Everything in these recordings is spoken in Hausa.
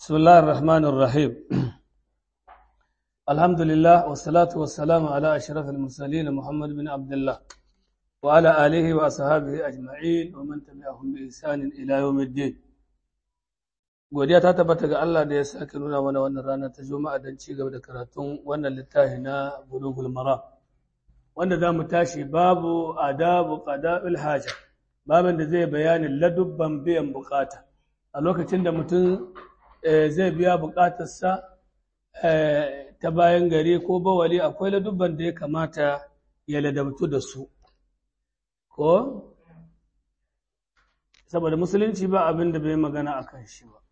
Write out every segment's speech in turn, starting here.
بسم الله الرحمن الرحيم الحمد لله والصلاة والسلام على أشرف المرسلين محمد بن عبد الله وعلى آله وأصحابه أجمعين ومن تبعهم بإحسان إلى يوم الدين godiya ta tabbata ga Allah da ya sake nuna mana wannan rana ta Juma'a don ci gaba da karatun wannan littafi na Bulughul Maram wanda za mu tashi babu adabu qada'il haja babin da zai bayanin ladubban biyan bukata a lokacin da mutum zai biya bukatarsa ta bayan gari ko bawali akwai ladubban da ya kamata ya ladabtu da su ko saboda musulunci ba abin da bai magana a kan shi ba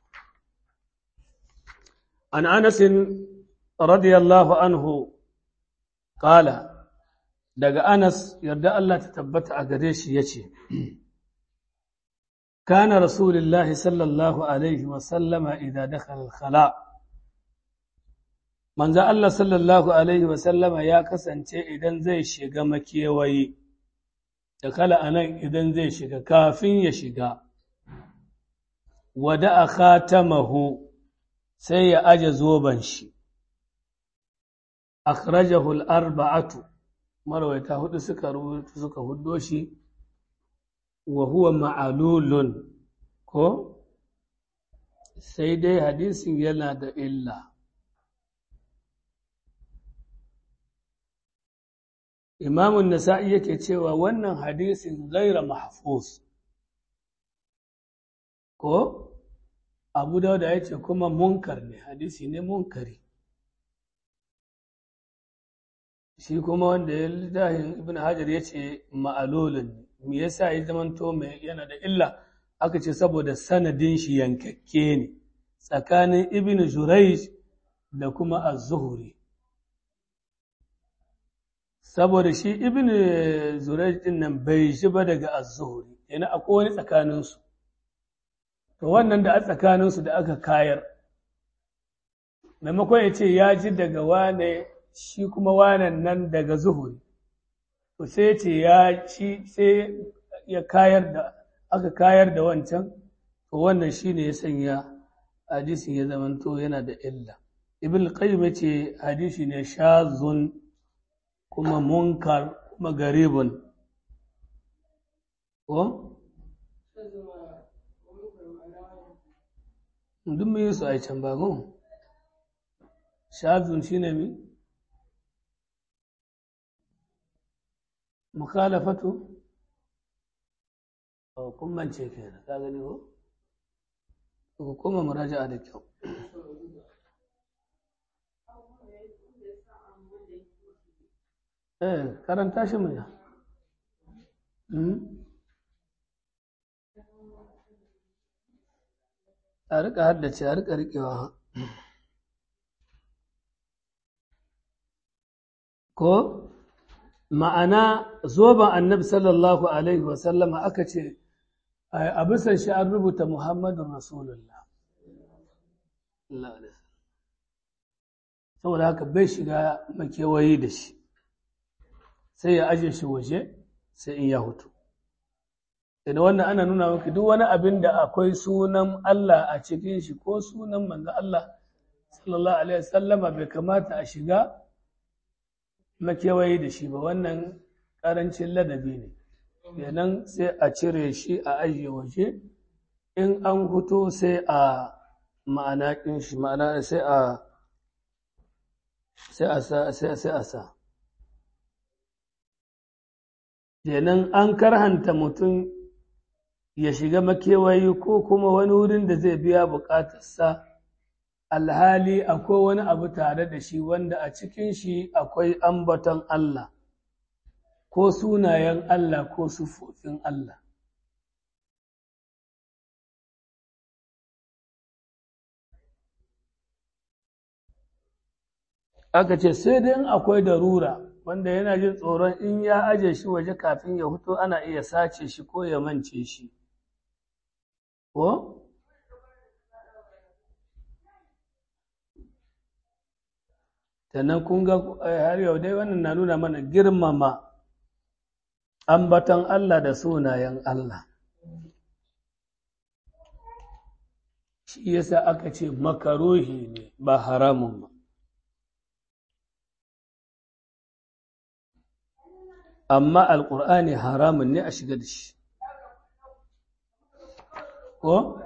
an anasin radiyallahu anhu kala daga anas yarda Allah ta tabbata a gare shi ya ce كان رسول الله صلى الله عليه وسلم إذا دخل الخلاء من ذا الله صلى الله عليه وسلم يا كسنce idan zai shiga makewayi dakala anan idan zai shiga kafin ya shiga wada khatamahu sai ya aje zoban shi akhrajahu al-arba'atu marwayata hudu suka rubuta suka huddo shi wa huwa ma'alulun ko sai dai hadisin yana da illa imamun nasa'i yake cewa wannan hadisin gaira mahfuz ko abu dauda ya ce kuma munkar ne hadisi ne munkari shi kuma wanda ya littafin ibn hajar ya ce ma'alolin ne me yasa ya zamanto mai yana da illa aka ce saboda sanadin shi yankakke ne tsakanin ibn jurayj da kuma az-zuhri saboda shi ibn jurayj din nan bai shi ba daga az-zuhri yana akwai wani tsakanin su to wannan da a tsakanin su da aka kayar maimakon ya ce ya ji daga wane shi kuma wanan nan daga zuhuri to sai ce ya ci sai ya kayar da aka kayar da wancan to wannan shine ya sanya hadisin ya zamanto yana da illa ibn qayyim yace hadisi ne shazun kuma munkar kuma garibun ko duk mun yi su a can ba ko shazun shine mi mukhalafatu kun mance ke ka gani ko ku koma muraja'a da kyau eh karanta shi mai a rika haddace a rika rikewa ko ma'ana zoben annabi sallallahu alaihi wasallama aka ce a bisan shi an rubuta muhammadun rasulullah saboda haka bai shiga makewayi da shi sai ya aje shi waje sai in ya hutu da wannan ana nuna maka duk wani abin da akwai sunan Allah a cikin shi ko sunan manzo Allah sallallahu alaihi wasallama bai kamata a shiga makewayi da shi ba wannan ƙarancin ladabi ne kenan sai a cire shi a ajiye waje in an fito sai a ma'ana ƙin shi ma'ana sai a sai a sa sai a sa kenan an karhanta mutum ya shiga makewayi ko kuma wani wurin da zai biya buƙatarsa alhali akwai wani abu tare da shi wanda a cikin shi akwai ambaton Allah ko sunayen Allah ko sufofin Allah. Aka ce sai dai in akwai darura wanda yana jin tsoron in ya aje shi waje kafin ya fito ana iya sace shi ko ya mance shi. Ko? sannan kun ga har yau dai wannan na nuna mana girmama ambaton Allah da sunayen Allah shi yasa aka ce makaruhi ne ba haramun ba amma alƙur'ani haramun ne a shiga da shi ko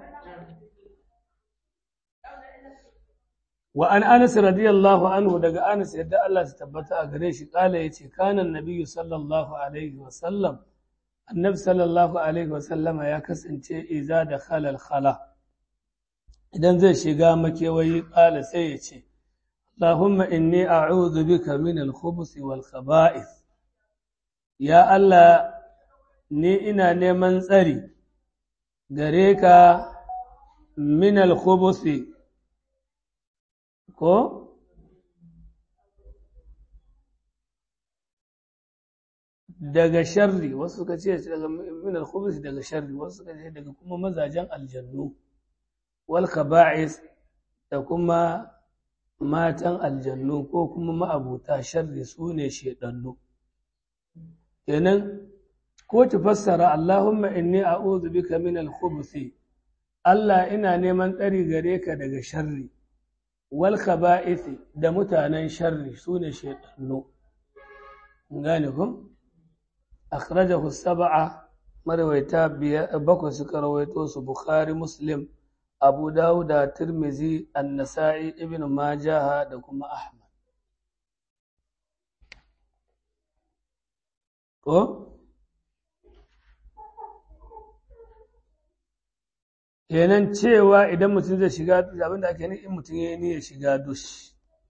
wa an anas radiyallahu anhu daga anas yadda Allah su tabbata a gare shi kala yace kana nabiyyu sallallahu alaihi wa sallam annabi sallallahu alaihi wa sallama ya kasance iza da khalal khala idan zai shiga makewayi kala sai ya ce Allahumma inni a'udhu bika min al-khubuthi wal khaba'ith ya Allah ni ina neman tsari gare ka min al-khubuthi ko daga sharri wasu suka ce daga min al-khubuthi daga sharri wasu suka ce daga kuma mazajen aljannu wal khaba'is da kuma matan aljannu ko kuma ma'abuta sharri su ne shedannu kenan ko ki fassara Allahumma inni a'udhu bika min al-khubuthi Allah ina neman tsari gare ka daga sharri wal khaba'ith da mutanen sharri sune shaytanu gane ku akhrajahu sab'a marwaita bakwai suka rawaito su bukhari muslim abu dawud da tirmizi an-nasa'i ibn majah da kuma ahmad ko kenan cewa idan mutum zai shiga abin da ake in mutum ya yi shiga dush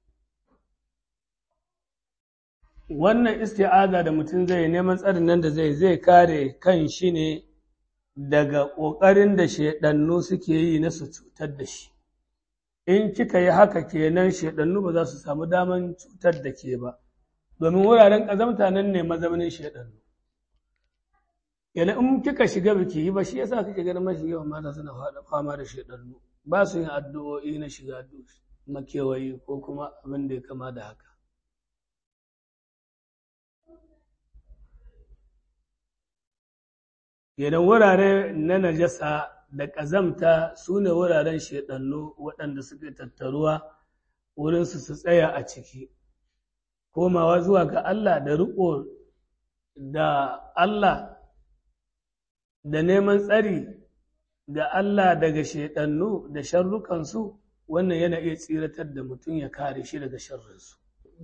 wannan isti'aza da mutum zai neman tsarin nan da zai zai kare kan shi ne daga ƙoƙarin da shaidannu suke yi na su cutar da shi in kika yi haka kenan shaidannu ba za su samu daman cutar da ke ba domin wuraren ƙazamta nan ne mazaunin shaidannu yana in kika shiga biki yi ba shi yasa kake ganin mashi yawan mata suna fama da shaidannu ba su yin addu'o'i na shiga makewayi ko kuma abin da ya kama da haka yana wurare na najasa da ƙazamta su ne wuraren shaidannu waɗanda suke tattaruwa wurinsu su tsaya a ciki komawa zuwa ga Allah da riƙo da Allah da neman tsari ga Allah daga shaiɗannu da sharrukansu wannan yana iya tsiratar da mutum ya kare shi daga sharrinsu.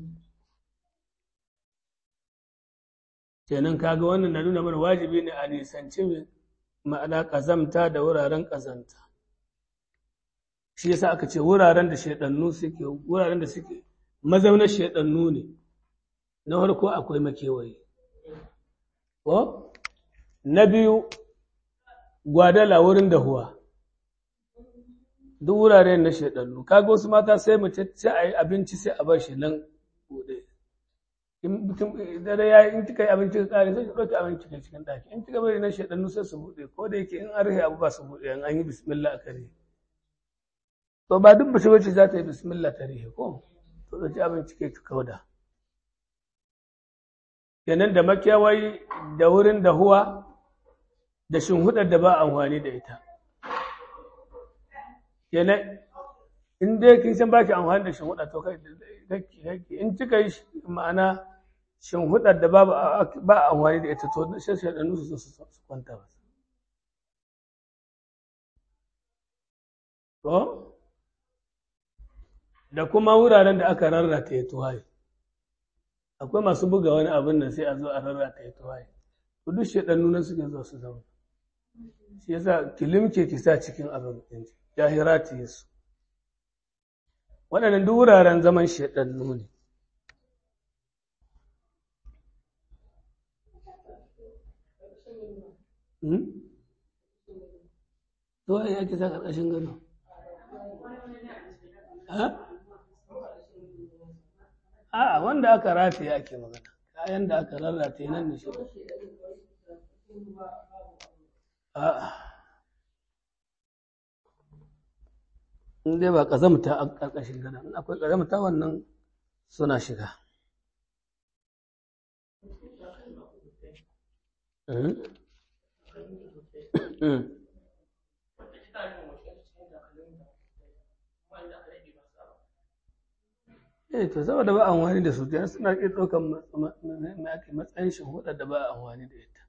kenan kaga wannan na nuna mana wajibi ne a nisanci ma'ana ƙazamta da wuraren ƙazanta shi yasa aka ce wuraren da shaiɗannu suke wuraren da suke mazaunar shaiɗannu ne na farko akwai makewayi ko na biyu gwadala wurin dahuwa duk wurare na shaidannu kaga wasu mata sai mace sai a yi abinci sai a bar shi nan bude in mutum dare ya in kika yi abinci ka kare sai ki ɗauki abinci ka cikin ɗaki in kika bari na shaidannu sai su bude ko da yake in an rufe abu ba su bude in an yi bismillah a kare to ba duk bace wacce za ta yi bismillah ta rihe ko to ɗauki abinci ke ki kauda kenan da makewayi da wurin dahuwa da shinhudar da ba amfani da ita kenan in dai kin san baki amfani da shinhudar to kai in kika yi ma'ana shinhudar da ba ba amfani da ita to sai sai da nusu su kwanta ba to da kuma wuraren da aka rarrata ya tuwaye akwai masu buga wani abin nan sai a zo a rarrata ya tuwaye to duk shaɗannu nan suke zo su zama shi yasa kilimke ki sa cikin abin ɗin jahirati yesu waɗannan duk wuraren zaman shaɗannu ne to ai ake sa ƙarƙashin gado A'a wanda aka rataye ake magana, kayan da aka rarrataye nan da shi. A'a. In dai ba ƙazamta a ƙarƙashin gada, in akwai ƙazamta wannan suna shiga. eh to saboda ba amfani da su kenan suna iya ɗaukar matsayin shi hudar da ba a amfani da ita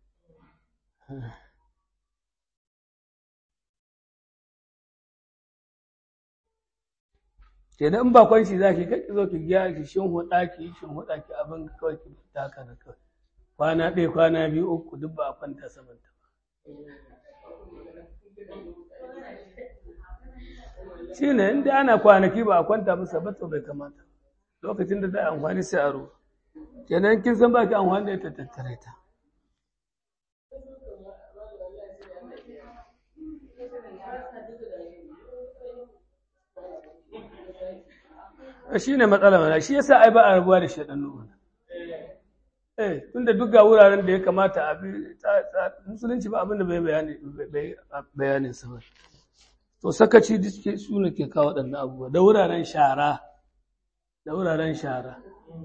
kenan in ba kwanci za ki kai zo ki gyara ki shin huda ki shin huda ki abin kawai ki fita ka da kawai kwana ɗaya kwana biyu uku duk ba a kwanta saman ta ba shi ne inda ana kwanaki ba a kwanta masa ba to bai kamata lokacin da za a amfani sai a ruwa kenan kin san ba ki amfani da ita tattare ta shi ne matsala mana shi yasa ai ba a rabuwa da shaɗannu mana eh tunda duk ga wuraren da ya kamata a bi musulunci ba abin da bai bayani bayanin sa ba to sakaci duk su ne ke kawo waɗannan abubuwa da wuraren shara da wuraren shara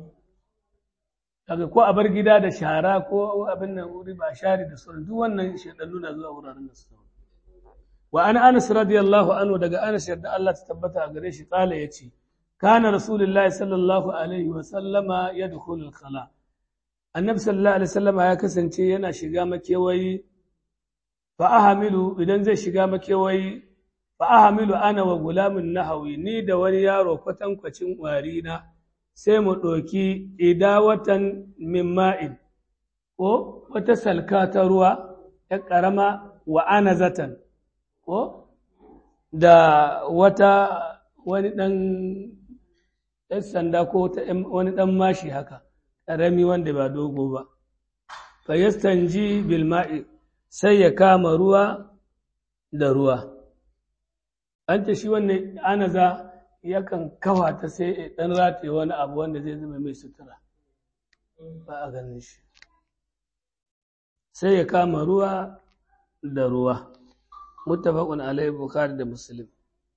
daga ko a bar gida da shara ko abin nan wuri ba share da sauran duk wannan shaɗannu na zuwa wuraren da su wa an anas radiyallahu anhu daga anas yadda Allah ta tabbata a gare shi kala yace kana rasulullahi sallallahu alaihi wa sallama yadkhulu al-khala annabi sallallahu alaihi wasallama ya kasance yana shiga makewayi fa ahamilu idan zai shiga makewayi fa ahamilu ana wa gulamin nahawi ni da wani yaro kwatankwacin warina sai mu ɗoki idawatan min ma'in ko wata salka ta ruwa ya ƙarama wa anazatan ko da wata wani ɗan ɗan sanda ko wani ɗan mashi haka ƙarami wanda ba dogo ba fa yastanji bil ma'i sai ya kama ruwa da ruwa an ta shi wannan anaza yakan kawa ta sai ɗan rataye wani abu wanda zai zama mai sutura ba a ganin shi sai ya kama ruwa da ruwa muttafaqun alaihi bukhari da muslim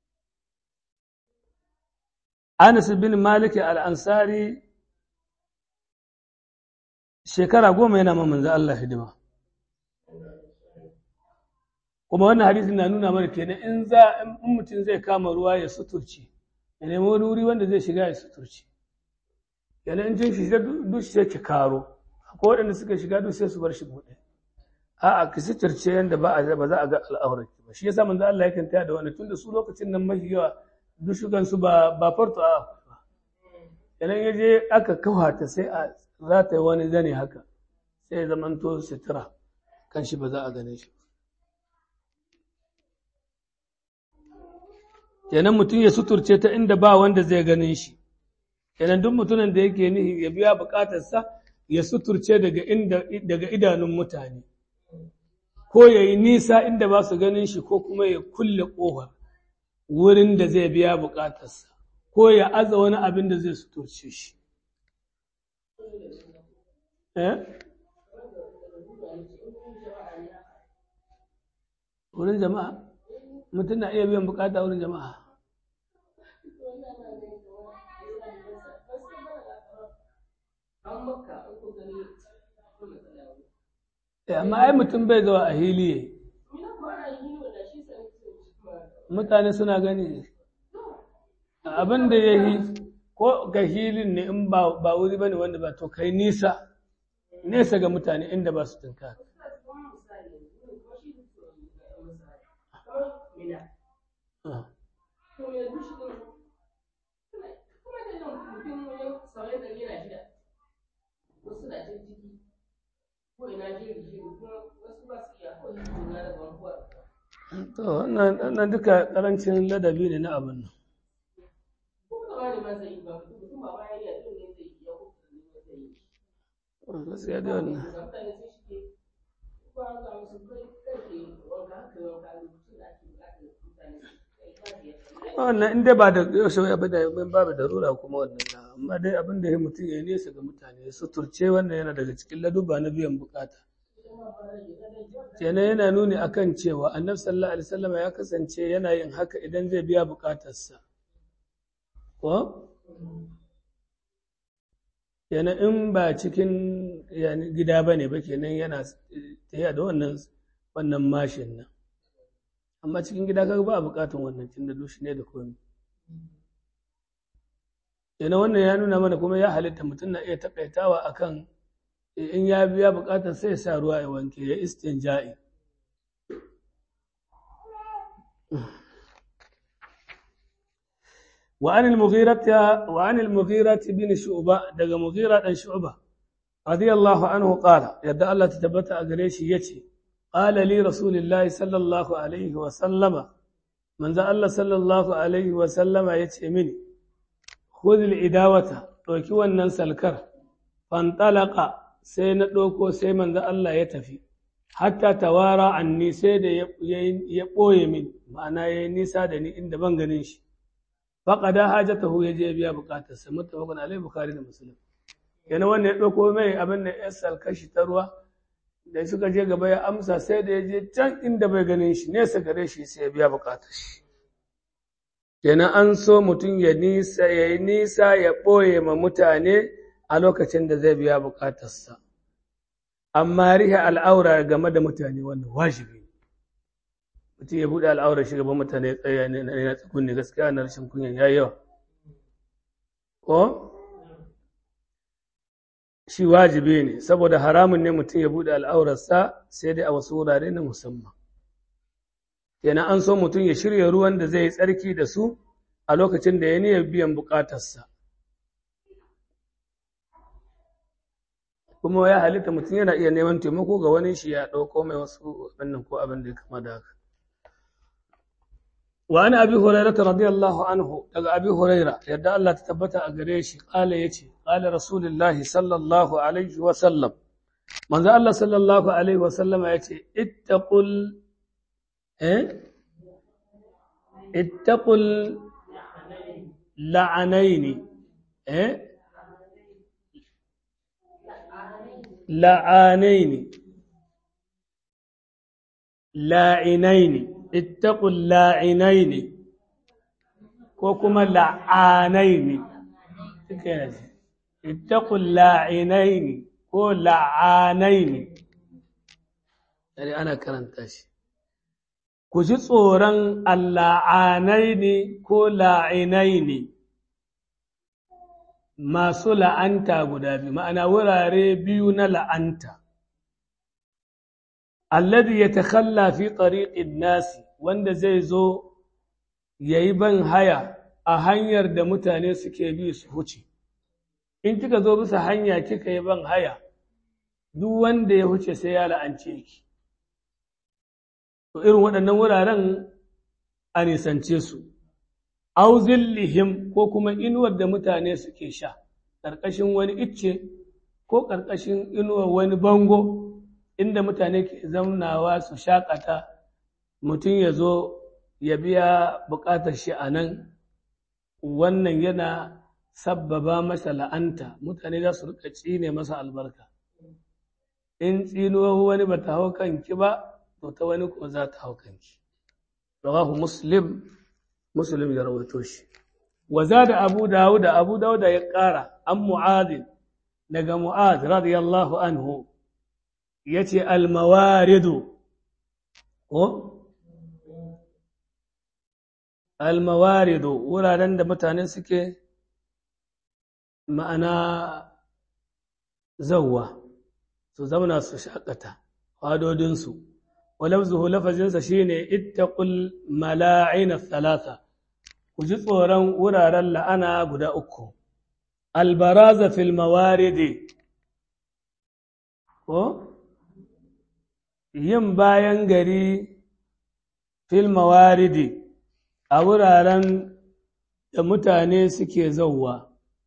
Anas bin Malik al-Ansari shekara goma yana ma manzo Allah hidima kuma wannan hadisin na nuna mana kenan in za in mutum zai kama ruwa ya suturci ya nemi wani wuri wanda zai shiga ya suturci yana in jin shiga duk sai ki karo ko waɗanda suka shiga duk sai su bar shi buɗe a'a ki suturce yanda ba a ba za a ga al'aurar ki ba shi yasa manzo Allah yakan taya da wannan tunda su lokacin nan mafi yawa duk shugan su ba ba farto a ba idan ya je aka kawata sai a za ta yi wani zane haka sai ya zamanto sutura kan shi ba za a gane shi kenan mutum ya suturce ta inda ba wanda zai ganin shi kenan duk mutumin da yake nihi ya biya bukatarsa ya suturce daga inda daga idanun mutane ko ya yi nisa inda ba su ganin shi ko kuma ya kulle ƙofar wurin da zai biya bukatarsa ko ya aza wani abin da zai suturce shi wurin jama'a mutum na iya biyan bukata wurin jama'a amma ai mutum bai zuwa a hili mutane suna gani abin da ya yi ko ga hilin ne in ba wuri ba ne wanda ba to kai nisa nesa ga mutane inda ba su tunka To, wannan duka ƙarancin ladabi ne na abin nan. Gaskiya da wannan. Wannan inda ba da yaushe ya bada yin babu darura kuma wannan na, amma dai abin da ya mutum ya nesa ga mutane ya suturce wannan yana daga cikin laduba na biyan bukata. kenan yana nuni akan cewa annabi sallallahu alaihi wasallam ya kasance yana yin haka idan zai biya bukatarsa ko kenan in ba cikin gida ba ne ba kenan yana tafiya da wannan wannan mashin nan amma cikin gida kaga ba a bukatun wannan tun da dushi ne da komi Ina wannan ya nuna mana kuma ya halitta mutum na iya takaitawa akan in ya biya bukatar sai sa ruwa ya wanke ya istinja'i. وعن المغيرة وعن المغيرة بن شعبة دغ مغيرة بن شعبة رضي الله عنه قال يد الله تثبت أغريش يتي قال لي رسول الله صلى الله عليه وسلم من ذا الله صلى الله عليه وسلم يتي مني خذ الإداوة توكي wannan salkar fantalaka sai na ɗauko sai manzo Allah ya tafi hatta tawara anni sai da ya ɓoye min ma'ana ya yi nisa da ni inda ban ganin shi faƙada hajatahu ya je biya buƙatarsa muttafaqun alaihi bukhari da muslim yana wannan ya ɗauko mai abin da ya salkashi ta ruwa da suka je gaba ya amsa sai da ya je can inda bai ganin shi nesa gare shi sai ya biya buƙatar shi kenan an so mutum ya nisa ya yi nisa ya ɓoye ma mutane a lokacin da zai biya buƙatarsa amma rihe al'aura game da mutane wannan wajibi mutum ya buɗe al'aurar shi gaban mutane ya tsaya ne na tsukunni gaskiya na rashin kunyan ya yawa ko shi wajibi ne saboda haramun ne mutum ya buɗe al'aurarsa sai dai a wasu wurare na musamman yana an so mutum ya shirya ruwan da zai yi tsarki da su a lokacin da ya niyyar biyan buƙatarsa kuma ya halitta mutum yana iya neman taimako ga wani shi ya ɗauko mai wasu wannan ko abin da ya kama da haka وعن أبي هريرة رضي الله عنه daga أبي هريرة yadda Allah ta tabbata a gare shi قال yace قال رسول الله صلى الله عليه وسلم manzo Allah sallallahu alaihi wasallam yace ittaqul eh ittaqul la'anaini eh la'anaini la'inaini ittaqul la'inaini ko kuma la'anaini suka yaji ittaqul la'inaini ko la'anaini dare ana karanta shi ku ji tsoron alla'anaini ko la'inaini masu la'anta guda biyu ma'ana wurare biyu na la'anta alladhi yatakhalla fi tariqin nasi wanda zai zo yayi ban haya a hanyar da mutane suke bi su huce in kika zo bisa hanya kika yi ban haya duk wanda ya huce sai ya la'ance ki to irin waɗannan wuraren a nisance su aw zillihim ko kuma inuwar da mutane suke sha ƙarƙashin wani icce ko ƙarƙashin inuwar wani bango inda mutane ke zaunawa su shakata mutum ya zo ya biya buƙatar shi a nan wannan yana sabbaba masa la'anta mutane za su rika tsine masa albarka in tsinuwar wani ba ta hau kanki ba to ta wani ko za ta hau kanki rawahu muslim muslim ya rawaito shi wa da abu dawud abu dawud ya ƙara an mu'adh daga mu'adh radiyallahu anhu ya ce almawaridu ko almawaridu wuraren da mutane suke ma'ana zauwa su zauna su shakata fadodinsu walafzuhu lafazinsa shine ittaqul mala'ina thalatha ku ji tsoron wuraren la'ana guda uku albaraza fil mawaridi ko yin bayan gari fil mawaridi a wuraren da mutane suke zauwa.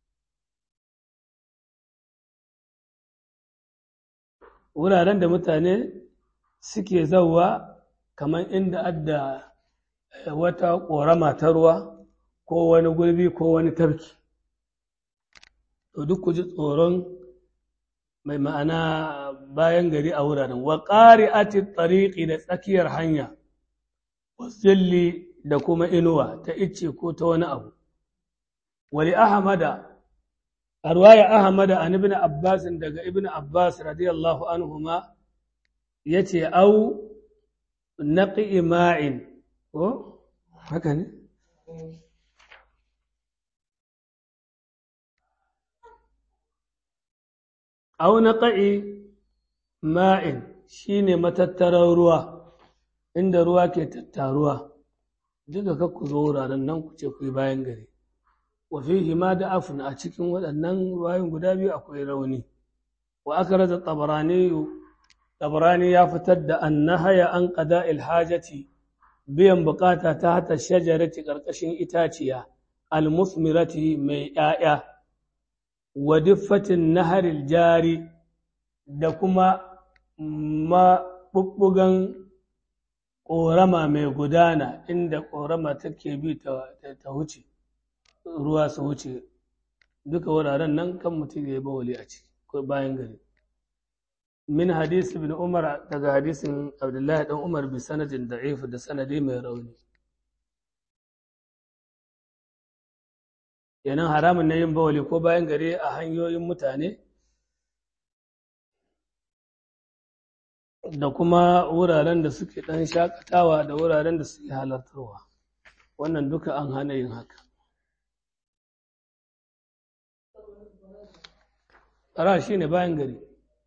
Wuraren da mutane suke zauwa kamar inda adda wata ƙorama ta ruwa ko wani gulbi ko wani tafki. To duk ku ji tsoron mai ma'ana bayan gari a wuraren wa ƙari ati tsariƙi da tsakiyar hanya wasilli da kuma inuwa ta icce ko ta wani abu wali ahmada a ruwaya ahmada an ibn abbas daga ibn abbas radiyallahu anhuma yace au naqi ma'in ko haka ne au naqa'i ma'in shine matattarar ruwa inda ruwa ke tattaruwa duka ka ku zo wuraren nan ku ce ku yi bayan gari wa fihi ma da afun a cikin waɗannan ruwayoyin guda biyu akwai rauni wa aka raza tabarani tabarani ya fitar da annahaya an qada hajati biyan bukata ta hata shajarati karkashin itaciya almusmirati mai ƴaƴa wa diffatin naharil jari da kuma maɓuɓɓugan ƙorama mai gudana inda ƙorama take bi ta wuce ruwa su wuce duka wuraren nan kan mutum ya yi bawali a ciki ko bayan gari min hadisi bin umar daga hadisin abdullahi dan umar bi sanadin da'if da sanadi mai rauni yanan haramun na yin bawali ko bayan gari a hanyoyin mutane da kuma wuraren da suke ɗan shakatawa da wuraren da suke halartarwa wannan duka an hana yin haka Ara shi ne bayan gari.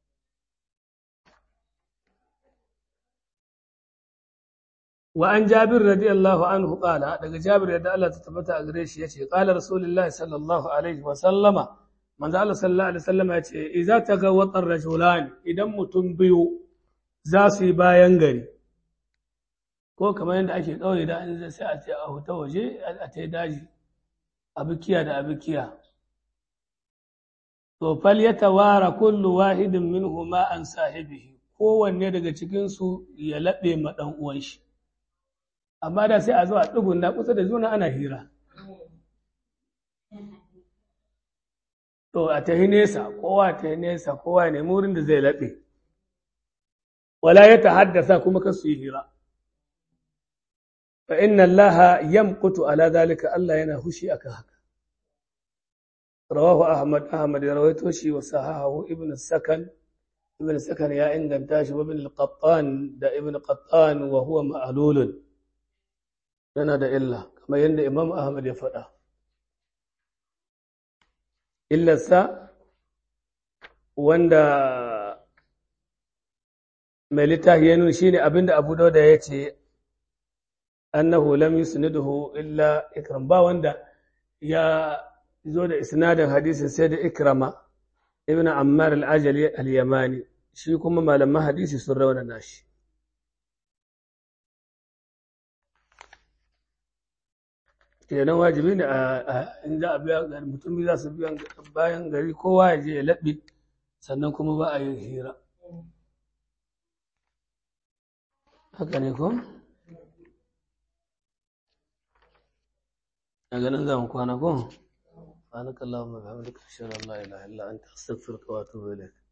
Wa an Jabir radiyallahu anhu qala daga Jabir yadda Allah ta tabbata a gare shi yace qala Rasulullahi sallallahu alaihi wa sallama manzo Allah sallallahu alaihi wasallama yace idza tagawata rajulan idan mutum biyu za su yi bayan gari ko kamar yadda ake kauye da an sai a ce a huta waje a ta daji a bikiya da a bikiya to fal ya tawara kullu wahidin minhuma an sahibihi kowanne daga cikinsu ya laɓe ma ɗan uwan shi amma da sai a zo a na kusa da juna ana hira to a tahi nesa kowa ta nesa kowa ne wurin da zai laɓe wala ya ta haddasa kuma kasu yi hira fa inna allaha yamqutu ala zalika Allah yana hushi akan haka رواه أحمد أحمد رويته شي وصححه ابن السكن ابن السكن يا إن دمتاش وابن القطان دا ابن قطان وهو معلول لنا دا إلا كما يند إمام أحمد يفدا إلا سا وندا mai littafi ya nuna shine abinda Abu Dawud ya ce annahu lam yusniduhu illa ikram ba wanda ya zo da isnadin hadisin sai da ikrama ibn ammar al-ajali al-yamani shi kuma malaman hadisi sun raunana shi kenan wajibi ne a in za a biya mutum za su biyan bayan gari kowa ya je ya laɓe sannan kuma ba a yin hira haka ne ko a ganin za mu kwana ko سبحانك اللهم وبحمدك اشهد ان لا اله الا انت استغفرك واتوب اليك